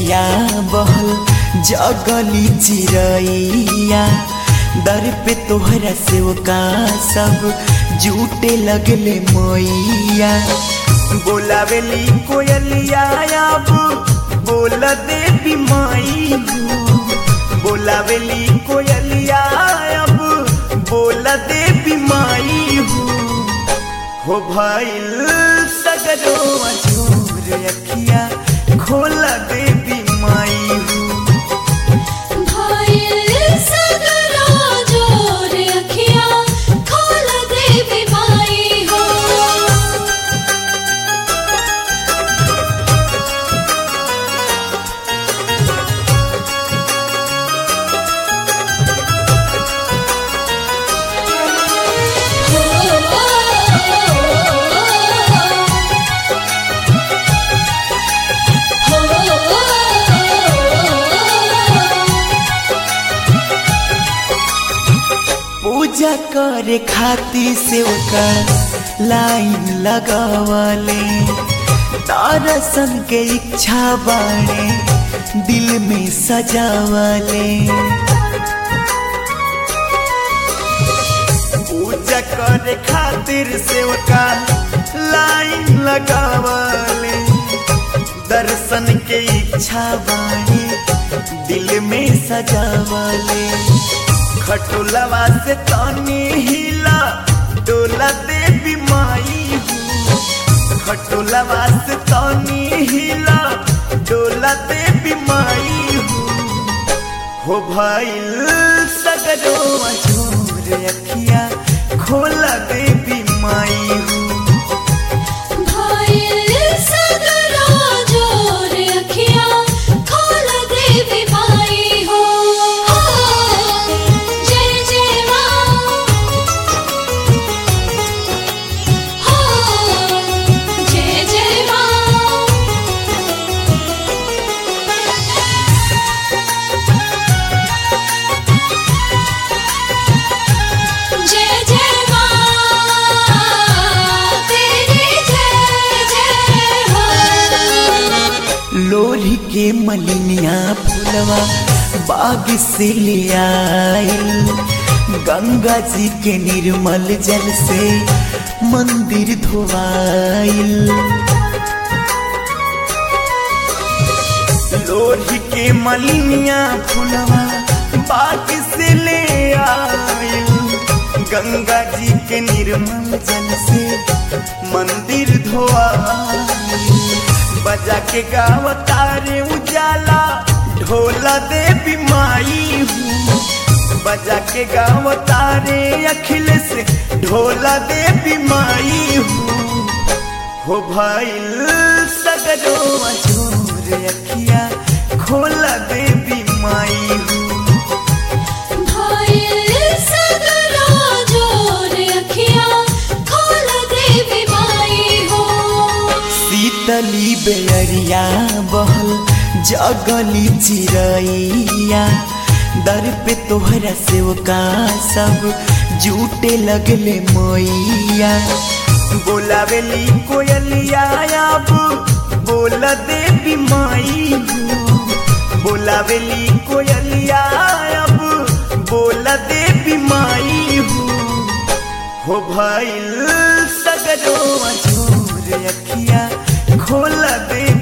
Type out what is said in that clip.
बेअरिया बहल जगली चिरैया दर पे तोहरा सेवका सब जूटे लगले मैया बोलावेली कोयलिया अब बोल देवी माई हो बोलावेली कोयलिया अब बोल देवी माई हो हो भइल सगरो अजूर अखिया खोल देवी माई हो भइल सगरो जोर अखियाँ खोल देवी माई हो पूजा करे खातिर सेवका लाइन लगावले दर्शन के इच्छा बाणे दिल में सजावले पूजा करे खातिर सेवका लाइन लगावले दर्शन के इच्छा बाणे दिल में सजावले खटुलवा से तानी हिला डोला देवी माई हो खटुलवा से तानी हिला डोला देवी माई हो हो भइल सगरो अजूर अखिया खोला देवी माई हो भइल सगरो जोर अखियाँ खोल देवी माई हो जय जय माँ हो जय जय माँ जय जय माँ तेरी जय जय हो लोरी के मलिनिया फुलवा बाग से ले आइल गंगा जी के निर्मल जल से मंदिर धोवाइल लोरी के मलिनिया फुलवा बाग से ले आइल गंगा जी के निर्मल जल से मंदिर धोआइल बजा के गावतारे उजाला ढोला देवी माई हूँ बजा के गावतारे अखिलेश ढोला देवी माई हूँ हो भइल सगरो अजूर अखिया खोला देवी माई हूँ भइल सगरो जोर अखियाँ खोल देवी माई हो शीतली बेअरिया बहल जगली चिरैया दर पे तोहरा सेवका सब जूटे लगले मैया बोलावेली कोयलिया अब बोल देवी माई हो बोलावेली कोयलिया अब बोल देवी माई हो हो भइल सगरो अजूर अखिया खोल देवी